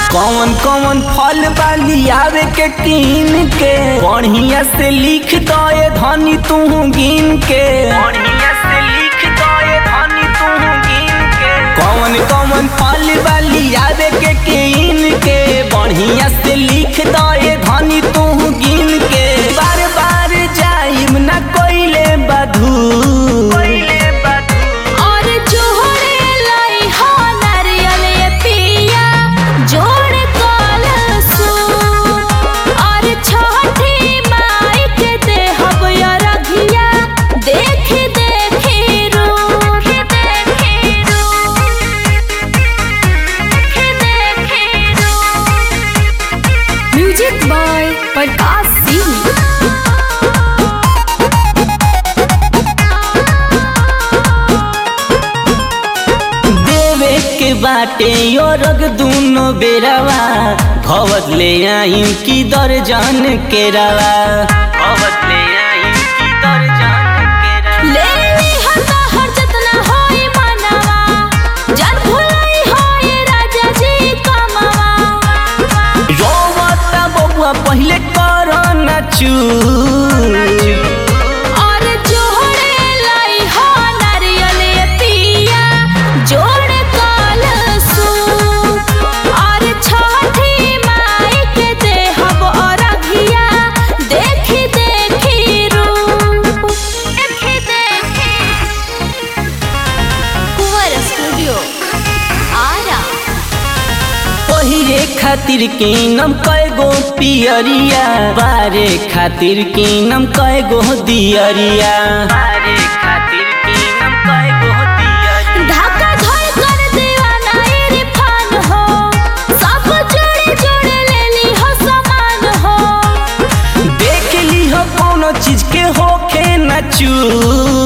कौन कौन फल वाली आवे के कीन के बढ़िया से लिख दो ये धनी तू गिन के बढ़िया से लिख दो ये धनी तू गिन के कौन कौन फल वाली आवे के कीन के बढ़िया से लिख दो ये धनी तू गिन के बार बार जाइम ना कोइले बधू कोइले बधू और जोड़े लाई हो नारियल ये पिया जोड़ कलसु और छठी माई के देहब या रघिया देख देख रूप देख रूप देख रूप म्यूजिक बाय प्रकाश सिंह देवे के बाटे यो रग दूनो बेरवा भवत ले आई की दर्जन के रवा भवत ले आई की दर्जन के रवा ले ली हता हर जतना होई मनवा जन भुलाई होई राजा जी कमवा रोवता बबुआ पहले कर न चू और जोड़े लाई हो नारियल ये पिया जोड़ कलसु और छठी माई के देहब और अघिया देखी देखी रूप देखी देखी कुंवर स्टूडियो आरा पहिरे खातिर कीनम कएगो पियरिया बारे खातिर कीनम कएगो दियरिया बारे खातिर कीनम कएगो दियरिया ढाका धोई कर दीवाना इरफान हो सब जोड़े जोड़े ले ली हो सामान हो देख ली हो कोनो चीज के होखे न चू